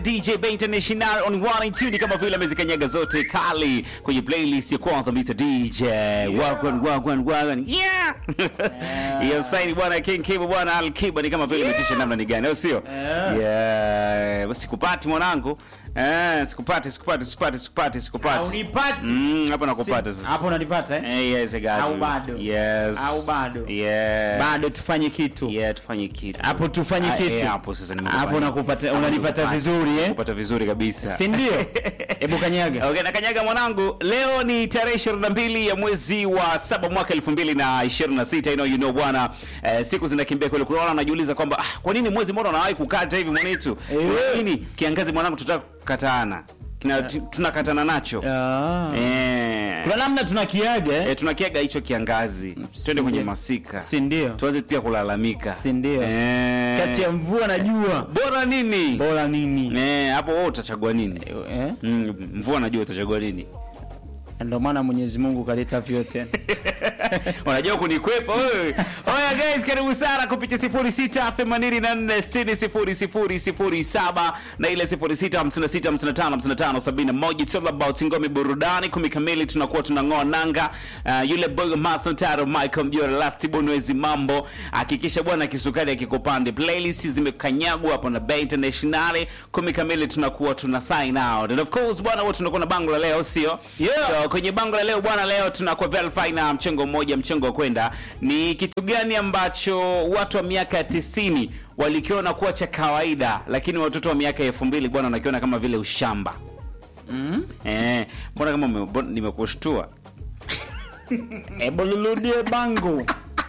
DJ Bay International on 1 and 2 ni kama vile amezikanyaga zote kali kwenye playlist ya kwanza Mr DJ Wagwan Wagwan Wagwan yeah hiyo saini bwana King Kiba bwana Al Kiba ni kama vile imetisha namna ni gani au sio yeah basi sikupati mwanangu eh sikupati sikupati sikupati sikupati sikupati Haunipati? mm hapo nakupata Si- sasa hapo unanipata eh? eh yes I got Au you. bado? yes Au bado? yeah bado tufanye kitu yeah tufanye kitu hapo tufanye Ah, kitu eh, hapo sasa nimekupata. hapo nakupata Hapo unanipata nimekupata. vizuri eh Kupata vizuri kabisa si ndio hebu kanyaga Okay, na kanyaga mwanangu, leo ni tarehe 22 ya mwezi wa saba mwaka 2026. You know, you know bwana, eh, siku zinakimbia kweli. Kuna wale wanajiuliza kwamba ah, kwa nini mwezi mbona unawahi kukata hivi mwanetu? Eh. Kwa nini kiangazi mwanangu tutaka kukatana? Kina tu- tunakatana nacho. Ah. Eh. kuna namna tunakiaga eh? Eh, tunakiaga hicho kiangazi. Twende kwenye masika. si ndio Tuanze pia kulalamika. Si ndio? Eh. kati ya mvua na jua bora nini? bora nini Eh, hapo wewe utachagua nini? eh? Mm, mvua najua utachagua nini? ndio maana Mwenyezi Mungu kaleta vyote unajua kunikwepa wewe. Oya guys, karibu sana kupitia 0684600007 na ile 0656555571. It's all about ngome burudani kumi kamili, tunakuwa tunang'oa nanga. Uh, yule boy Master Taro Michael Mjora last bonwezi mambo, hakikisha bwana kisukari akikupande. Playlist zimekanyagwa hapo na Bay International. Kumi kamili tunakuwa tuna sign out. And of course bwana, wote tunakuwa na bango la leo, sio? Yeah. So, kwenye bango la leo bwana, leo tunakuwa verify na mchengo mmoja, mchengo wa kwenda. Ni kitu gani ambacho watu wa miaka ya tisini walikiona kuwa cha kawaida, lakini watoto wa miaka ya elfu mbili bwana wanakiona kama vile ushamba? mm? Eh, mbona kama ume- mbona nimekushtua? hebu luludie bango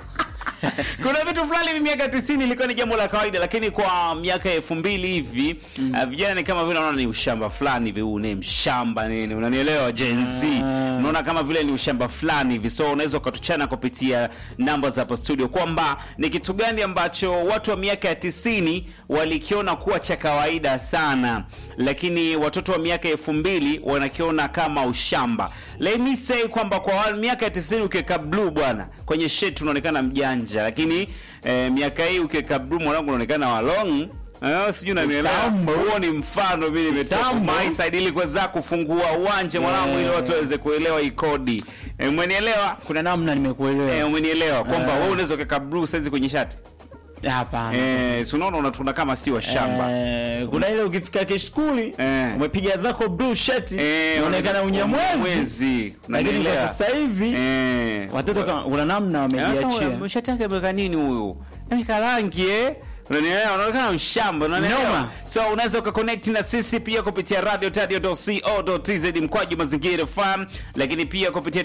kuna vitu fulani hivi miaka 90 ilikuwa ni jambo la kawaida, lakini kwa miaka ya elfu mbili hivi uh, vijana ni kama vile wanaona ni ushamba fulani hivi, huu ni mshamba nini, unanielewa Gen Z, Ah. unaona kama vile ni ushamba fulani hivi. So unaweza ukatuchana kupitia namba za hapa studio kwamba ni kitu gani ambacho watu wa miaka ya 90 walikiona kuwa cha kawaida sana, lakini watoto wa miaka ya elfu mbili wanakiona kama ushamba. Let me say kwamba kwa wa- miaka ya 90 ukiweka blue bwana kwenye shirt unaonekana mjanja, lakini eh, miaka hii ukiweka blue mwanangu unaonekana walong Eh, sijui unanielewa. Kitambo. Huo ni mfano mimi nimetoka Kitambo. my side ili kuweza kufungua uwanja mwanangu, ili Yeah. watu waweze kuelewa hii kodi. Eh, umenielewa? kuna namna nimekuelewa Eh, umenielewa kwamba Eh. wewe unaweza kuweka blue saizi kwenye shati. hapana Eh, si unaona unatuna kama si wa shamba. Eh, kuna ile ukifika kishkuli Eh. umepiga zako blue shirt Eh, unaonekana unyamwezi Unyamwezi. lakini kwa Unanielewa? sasa hivi Eh. watoto kama kuna namna Sasa wamejiachia shati yake ameweka nini huyu? Ameweka rangi eh? Unanielewa? Unaonekana mshamba, unanielewa? Noma. So unaweza ukaconnect na sisi pia kupitia radio tadio.co.tz mkwaju mazingira FM, lakini pia kupitia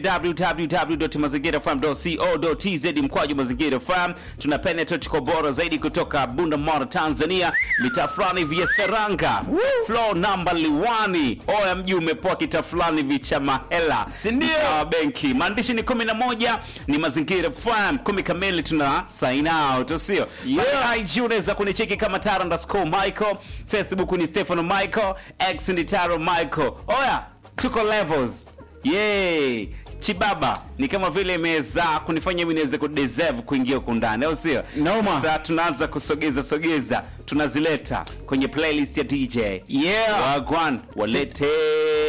www.mazingirafm.co.tz mkwaju mazingira FM. Tuna penetrate kwa bora zaidi kutoka Bunda Mara, Tanzania, mitaa fulani vya Seranga, floor number liwani. Oya, mji umepoa kita fulani vicha mahela, Si ndio? Mtaa wa benki. Maandishi ni 11 ni mazingira FM, kumi kamili tuna sign out, sio? Yeah. Pale IG unaweza kunicheki kama Taro underscore Michael, Facebook ni Stefano Michael, X ni Taro Michael. Oya, tuko levels. Yay! Chibaba ni kama vile imeweza kunifanya mimi niweze kudeserve kuingia huko ndani, au sio? Noma. Sasa tunaanza kusogeza sogeza, tunazileta kwenye playlist ya DJ. Yeah. Wagwan walete